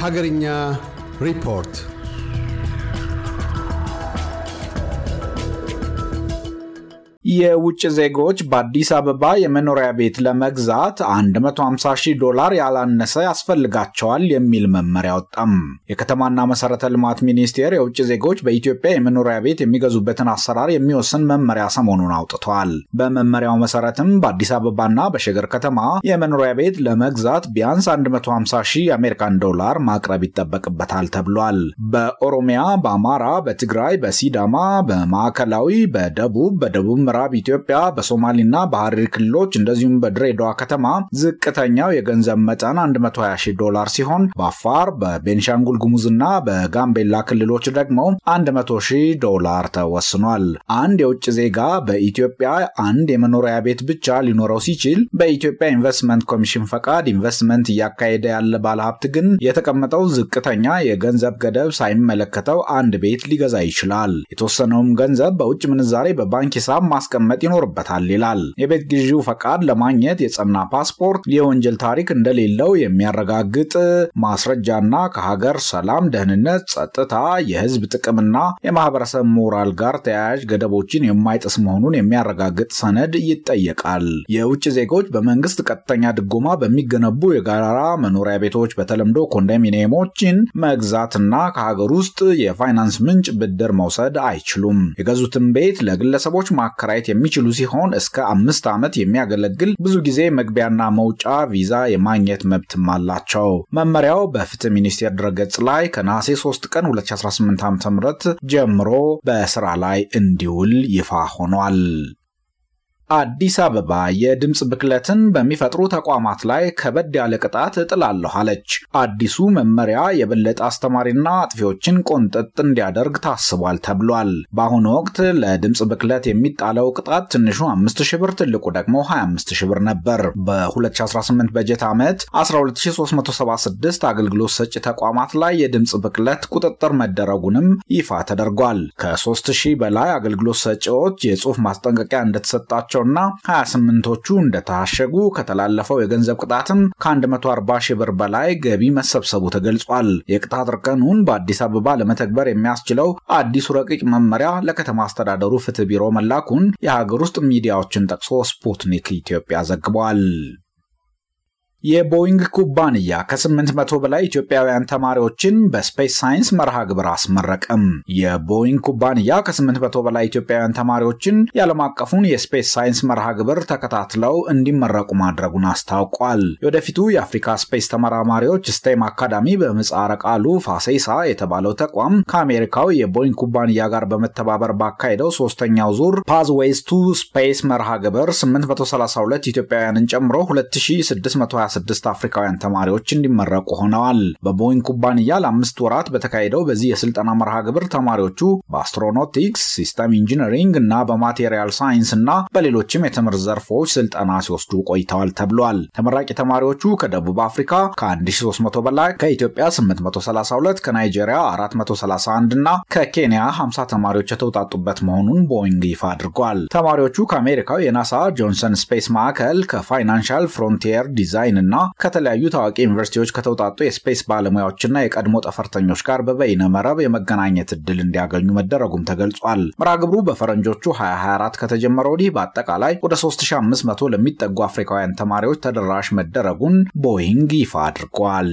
Hagarinya Report የውጭ ዜጎች በአዲስ አበባ የመኖሪያ ቤት ለመግዛት 150 ሺህ ዶላር ያላነሰ ያስፈልጋቸዋል የሚል መመሪያ ወጣም። የከተማና መሰረተ ልማት ሚኒስቴር የውጭ ዜጎች በኢትዮጵያ የመኖሪያ ቤት የሚገዙበትን አሰራር የሚወስን መመሪያ ሰሞኑን አውጥቷል። በመመሪያው መሰረትም በአዲስ አበባና በሸገር ከተማ የመኖሪያ ቤት ለመግዛት ቢያንስ 150 ሺህ የአሜሪካን ዶላር ማቅረብ ይጠበቅበታል ተብሏል። በኦሮሚያ፣ በአማራ፣ በትግራይ፣ በሲዳማ፣ በማዕከላዊ፣ በደቡብ፣ በደቡብ ምዕራብ ኢትዮጵያ በሶማሌና በሐረሪ ክልሎች እንደዚሁም በድሬዳዋ ከተማ ዝቅተኛው የገንዘብ መጠን 120 ሺህ ዶላር ሲሆን በአፋር በቤንሻንጉል ጉሙዝና በጋምቤላ ክልሎች ደግሞ 100 ሺህ ዶላር ተወስኗል። አንድ የውጭ ዜጋ በኢትዮጵያ አንድ የመኖሪያ ቤት ብቻ ሊኖረው ሲችል በኢትዮጵያ ኢንቨስትመንት ኮሚሽን ፈቃድ ኢንቨስትመንት እያካሄደ ያለ ባለሀብት ግን የተቀመጠው ዝቅተኛ የገንዘብ ገደብ ሳይመለከተው አንድ ቤት ሊገዛ ይችላል። የተወሰነውም ገንዘብ በውጭ ምንዛሬ በባንክ ሂሳብ ማስቀመጥ ይኖርበታል ይላል። የቤት ግዢው ፈቃድ ለማግኘት የጸና ፓስፖርት፣ የወንጀል ታሪክ እንደሌለው የሚያረጋግጥ ማስረጃና ከሀገር ሰላም፣ ደህንነት፣ ጸጥታ፣ የህዝብ ጥቅምና የማህበረሰብ ሞራል ጋር ተያያዥ ገደቦችን የማይጥስ መሆኑን የሚያረጋግጥ ሰነድ ይጠየቃል። የውጭ ዜጎች በመንግስት ቀጥተኛ ድጎማ በሚገነቡ የጋራ መኖሪያ ቤቶች በተለምዶ ኮንዶሚኒየሞችን መግዛትና ከሀገር ውስጥ የፋይናንስ ምንጭ ብድር መውሰድ አይችሉም። የገዙትን ቤት ለግለሰቦች ማከራየት የሚችሉ ሲሆን እስከ አምስት ዓመት የሚያገለግል ብዙ ጊዜ መግቢያና መውጫ ቪዛ የማግኘት መብትም አላቸው። መመሪያው በፍትህ ሚኒስቴር ድረገጽ ላይ ከነሐሴ 3 ቀን 2018 ዓ.ም ጀምሮ በስራ ላይ እንዲውል ይፋ ሆኗል። አዲስ አበባ የድምፅ ብክለትን በሚፈጥሩ ተቋማት ላይ ከበድ ያለ ቅጣት እጥላለሁ አለች። አዲሱ መመሪያ የበለጠ አስተማሪና አጥፊዎችን ቆንጠጥ እንዲያደርግ ታስቧል ተብሏል። በአሁኑ ወቅት ለድምፅ ብክለት የሚጣለው ቅጣት ትንሹ 5000 ብር፣ ትልቁ ደግሞ 25000 ብር ነበር። በ2018 በጀት ዓመት 12376 አገልግሎት ሰጪ ተቋማት ላይ የድምፅ ብክለት ቁጥጥር መደረጉንም ይፋ ተደርጓል። ከ3000 በላይ አገልግሎት ሰጪዎች የጽሑፍ ማስጠንቀቂያ እንደተሰጣቸው ና 28ቶቹ እንደታሸጉ ከተላለፈው የገንዘብ ቅጣትም ከ140 ሺህ ብር በላይ ገቢ መሰብሰቡ ተገልጿል። የቅጣት እርከኑን በአዲስ አበባ ለመተግበር የሚያስችለው አዲሱ ረቂቅ መመሪያ ለከተማ አስተዳደሩ ፍትህ ቢሮ መላኩን የሀገር ውስጥ ሚዲያዎችን ጠቅሶ ስፑትኒክ ኢትዮጵያ ዘግቧል። የቦይንግ ኩባንያ ከ800 በላይ ኢትዮጵያውያን ተማሪዎችን በስፔስ ሳይንስ መርሃ ግብር አስመረቀም። የቦይንግ ኩባንያ ከ800 በላይ ኢትዮጵያውያን ተማሪዎችን የዓለም አቀፉን የስፔስ ሳይንስ መርሃ ግብር ተከታትለው እንዲመረቁ ማድረጉን አስታውቋል። የወደፊቱ የአፍሪካ ስፔስ ተመራማሪዎች ስቴም አካዳሚ በምህጻረ ቃሉ ፋሴሳ የተባለው ተቋም ከአሜሪካው የቦይንግ ኩባንያ ጋር በመተባበር ባካሄደው ሶስተኛው ዙር ፓዝዌይስ ቱ ስፔስ መርሃ ግብር 832 ኢትዮጵያውያንን ጨምሮ 2626 ስድስት አፍሪካውያን ተማሪዎች እንዲመረቁ ሆነዋል። በቦይንግ ኩባንያ ለአምስት ወራት በተካሄደው በዚህ የስልጠና መርሃ ግብር ተማሪዎቹ በአስትሮኖቲክስ፣ ሲስተም ኢንጂነሪንግ እና በማቴሪያል ሳይንስ እና በሌሎችም የትምህርት ዘርፎች ስልጠና ሲወስዱ ቆይተዋል ተብሏል። ተመራቂ ተማሪዎቹ ከደቡብ አፍሪካ ከ1300 በላይ፣ ከኢትዮጵያ 832፣ ከናይጄሪያ 431 እና ከኬንያ 50 ተማሪዎች የተውጣጡበት መሆኑን ቦይንግ ይፋ አድርጓል። ተማሪዎቹ ከአሜሪካው የናሳ ጆንሰን ስፔስ ማዕከል ከፋይናንሻል ፍሮንቲየር ዲዛይን እና ከተለያዩ ታዋቂ ዩኒቨርሲቲዎች ከተውጣጡ የስፔስ ባለሙያዎችና የቀድሞ ጠፈርተኞች ጋር በበይነ መረብ የመገናኘት እድል እንዲያገኙ መደረጉም ተገልጿል። መርሃ ግብሩ በፈረንጆቹ 2024 ከተጀመረ ወዲህ በአጠቃላይ ወደ 3500 ለሚጠጉ አፍሪካውያን ተማሪዎች ተደራሽ መደረጉን ቦይንግ ይፋ አድርጓል።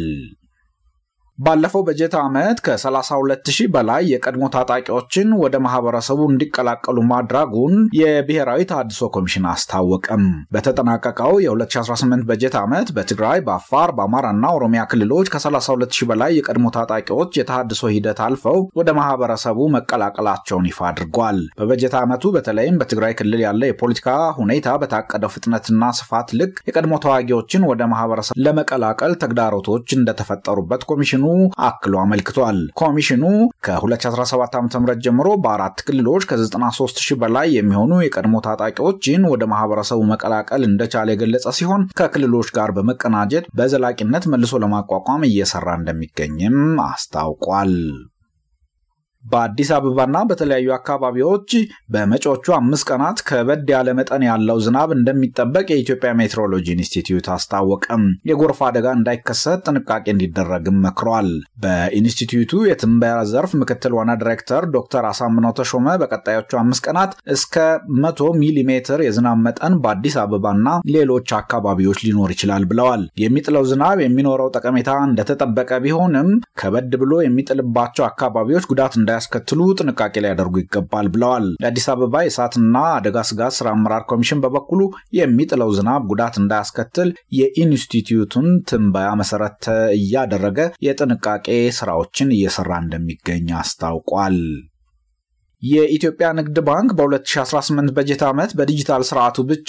ባለፈው በጀት ዓመት ከ32000 በላይ የቀድሞ ታጣቂዎችን ወደ ማህበረሰቡ እንዲቀላቀሉ ማድረጉን የብሔራዊ ተሃድሶ ኮሚሽን አስታወቀም። በተጠናቀቀው የ2018 በጀት ዓመት በትግራይ፣ በአፋር፣ በአማራና ኦሮሚያ ክልሎች ከ32000 በላይ የቀድሞ ታጣቂዎች የተሃድሶ ሂደት አልፈው ወደ ማህበረሰቡ መቀላቀላቸውን ይፋ አድርጓል። በበጀት ዓመቱ በተለይም በትግራይ ክልል ያለ የፖለቲካ ሁኔታ በታቀደው ፍጥነትና ስፋት ልክ የቀድሞ ተዋጊዎችን ወደ ማህበረሰብ ለመቀላቀል ተግዳሮቶች እንደተፈጠሩበት ኮሚሽኑ አክሎ አመልክቷል። ኮሚሽኑ ከ2017 ዓ.ም ጀምሮ በአራት ክልሎች ከ93 ሺህ በላይ የሚሆኑ የቀድሞ ታጣቂዎችን ወደ ማህበረሰቡ መቀላቀል እንደቻለ የገለጸ ሲሆን ከክልሎች ጋር በመቀናጀት በዘላቂነት መልሶ ለማቋቋም እየሰራ እንደሚገኝም አስታውቋል። በአዲስ አበባና በተለያዩ አካባቢዎች በመጪዎቹ አምስት ቀናት ከበድ ያለ መጠን ያለው ዝናብ እንደሚጠበቅ የኢትዮጵያ ሜትሮሎጂ ኢንስቲትዩት አስታወቀም። የጎርፍ አደጋ እንዳይከሰት ጥንቃቄ እንዲደረግም መክሯል። በኢንስቲትዩቱ የትንበያ ዘርፍ ምክትል ዋና ዲሬክተር ዶክተር አሳምነው ተሾመ በቀጣዮቹ አምስት ቀናት እስከ መቶ ሚሊ ሜትር የዝናብ መጠን በአዲስ አበባና ሌሎች አካባቢዎች ሊኖር ይችላል ብለዋል። የሚጥለው ዝናብ የሚኖረው ጠቀሜታ እንደተጠበቀ ቢሆንም ከበድ ብሎ የሚጥልባቸው አካባቢዎች ጉዳት እንዳያስከትሉ ጥንቃቄ ሊያደርጉ ይገባል ብለዋል። የአዲስ አበባ የእሳትና አደጋ ስጋት ስራ አመራር ኮሚሽን በበኩሉ የሚጥለው ዝናብ ጉዳት እንዳያስከትል የኢንስቲትዩቱን ትንበያ መሰረት እያደረገ የጥንቃቄ ስራዎችን እየሰራ እንደሚገኝ አስታውቋል። የኢትዮጵያ ንግድ ባንክ በ2018 በጀት ዓመት በዲጂታል ስርዓቱ ብቻ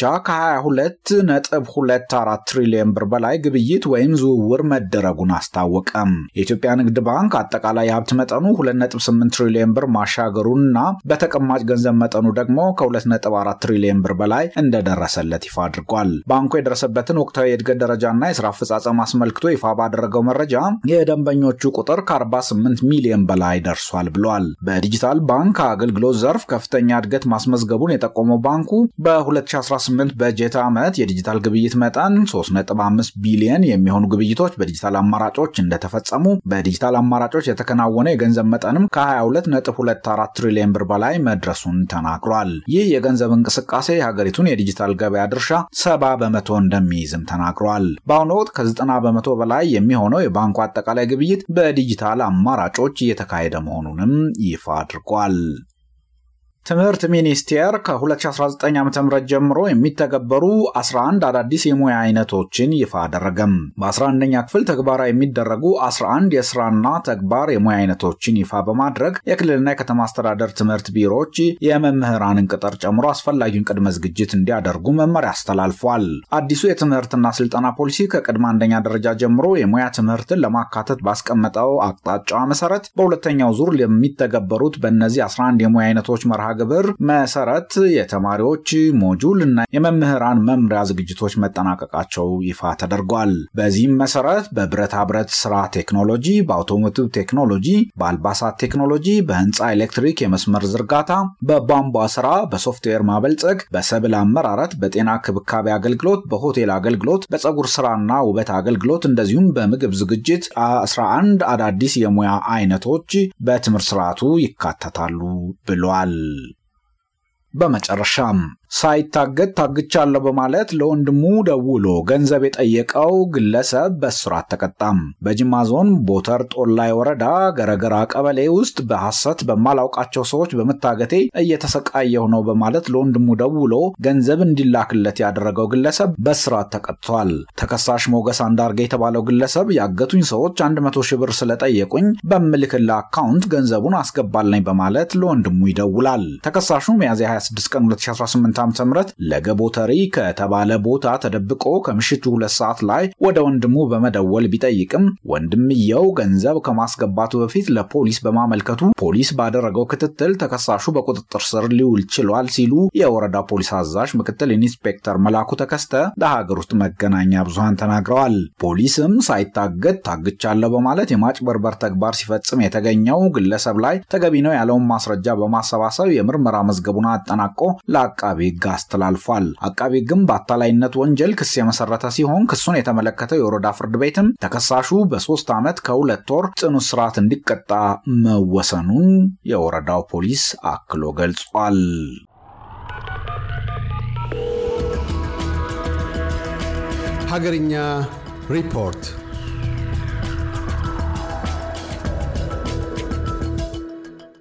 ከ22.24 ትሪሊዮን ብር በላይ ግብይት ወይም ዝውውር መደረጉን አስታወቀም። የኢትዮጵያ ንግድ ባንክ አጠቃላይ የሀብት መጠኑ 2.8 ትሪሊዮን ብር ማሻገሩንና በተቀማጭ ገንዘብ መጠኑ ደግሞ ከ2.4 ትሪሊዮን ብር በላይ እንደደረሰለት ይፋ አድርጓል። ባንኩ የደረሰበትን ወቅታዊ የእድገት ደረጃና የስራ አፈጻጸም አስመልክቶ ይፋ ባደረገው መረጃ የደንበኞቹ ቁጥር ከ48 ሚሊዮን በላይ ደርሷል ብሏል። በዲጂታል ባንክ አገልግሎት ዘርፍ ከፍተኛ እድገት ማስመዝገቡን የጠቆመው ባንኩ በ2018 በጀት ዓመት የዲጂታል ግብይት መጠን 3.5 ቢሊየን የሚሆኑ ግብይቶች በዲጂታል አማራጮች እንደተፈጸሙ፣ በዲጂታል አማራጮች የተከናወነ የገንዘብ መጠንም ከ22.24 ትሪሊዮን ብር በላይ መድረሱን ተናግሯል። ይህ የገንዘብ እንቅስቃሴ የሀገሪቱን የዲጂታል ገበያ ድርሻ ሰባ በመቶ እንደሚይዝም ተናግሯል። በአሁኑ ወቅት ከ90 በመቶ በላይ የሚሆነው የባንኩ አጠቃላይ ግብይት በዲጂታል አማራጮች እየተካሄደ መሆኑንም ይፋ አድርጓል። ትምህርት ሚኒስቴር ከ2019 ዓ ም ጀምሮ የሚተገበሩ 11 አዳዲስ የሙያ አይነቶችን ይፋ አደረገም። በ11ኛ ክፍል ተግባራዊ የሚደረጉ 11 የስራና ተግባር የሙያ አይነቶችን ይፋ በማድረግ የክልልና የከተማ አስተዳደር ትምህርት ቢሮዎች የመምህራንን ቅጥር ጨምሮ አስፈላጊውን ቅድመ ዝግጅት እንዲያደርጉ መመሪያ አስተላልፏል። አዲሱ የትምህርትና ስልጠና ፖሊሲ ከቅድመ አንደኛ ደረጃ ጀምሮ የሙያ ትምህርትን ለማካተት ባስቀመጠው አቅጣጫ መሰረት በሁለተኛው ዙር የሚተገበሩት በእነዚህ 11 የሙያ አይነቶች መርሃ ግብር መሰረት የተማሪዎች ሞጁል እና የመምህራን መምሪያ ዝግጅቶች መጠናቀቃቸው ይፋ ተደርጓል። በዚህም መሰረት በብረታ ብረት ስራ ቴክኖሎጂ፣ በአውቶሞቲቭ ቴክኖሎጂ፣ በአልባሳት ቴክኖሎጂ፣ በህንፃ ኤሌክትሪክ የመስመር ዝርጋታ፣ በቧንቧ ስራ፣ በሶፍትዌር ማበልጸግ፣ በሰብል አመራረት፣ በጤና ክብካቤ አገልግሎት፣ በሆቴል አገልግሎት፣ በፀጉር ስራና ውበት አገልግሎት እንደዚሁም በምግብ ዝግጅት 11 አዳዲስ የሙያ አይነቶች በትምህርት ስርዓቱ ይካተታሉ ብሏል። በመጨረሻም ሳይታገድ ታግቻለሁ በማለት ለወንድሙ ደውሎ ገንዘብ የጠየቀው ግለሰብ በእስራት ተቀጣም። በጅማ ዞን ቦተር ጦላይ ወረዳ ገረገራ ቀበሌ ውስጥ በሐሰት በማላውቃቸው ሰዎች በመታገቴ እየተሰቃየሁ ነው በማለት ለወንድሙ ደውሎ ገንዘብ እንዲላክለት ያደረገው ግለሰብ በእስራት ተቀጥቷል። ተከሳሽ ሞገስ አንዳርጌ የተባለው ግለሰብ ያገቱኝ ሰዎች 100 ሺህ ብር ስለጠየቁኝ በምልክላ አካውንት ገንዘቡን አስገባልኝ በማለት ለወንድሙ ይደውላል። ተከሳሹ ሚያዝያ 26 ቀን 2018 ዓ.ም ለገቦተሪ ከተባለ ቦታ ተደብቆ ከምሽቱ ሁለት ሰዓት ላይ ወደ ወንድሙ በመደወል ቢጠይቅም ወንድምየው ገንዘብ ከማስገባቱ በፊት ለፖሊስ በማመልከቱ ፖሊስ ባደረገው ክትትል ተከሳሹ በቁጥጥር ስር ሊውል ችሏል ሲሉ የወረዳ ፖሊስ አዛዥ ምክትል ኢንስፔክተር መላኩ ተከስተ ለሀገር ውስጥ መገናኛ ብዙሃን ተናግረዋል። ፖሊስም ሳይታገድ ታግቻለሁ በማለት የማጭበርበር ተግባር ሲፈጽም የተገኘው ግለሰብ ላይ ተገቢ ነው ያለውን ማስረጃ በማሰባሰብ የምርመራ መዝገቡን አጠናቆ ለአቃቢ ሕግ አስተላልፏል። አቃቢ ሕግም በአታላይነት ወንጀል ክስ የመሰረተ ሲሆን ክሱን የተመለከተው የወረዳ ፍርድ ቤትም ተከሳሹ በሶስት ዓመት ከሁለት ወር ጽኑ እስራት እንዲቀጣ መወሰኑን የወረዳው ፖሊስ አክሎ ገልጿል። ሀገርኛ ሪፖርት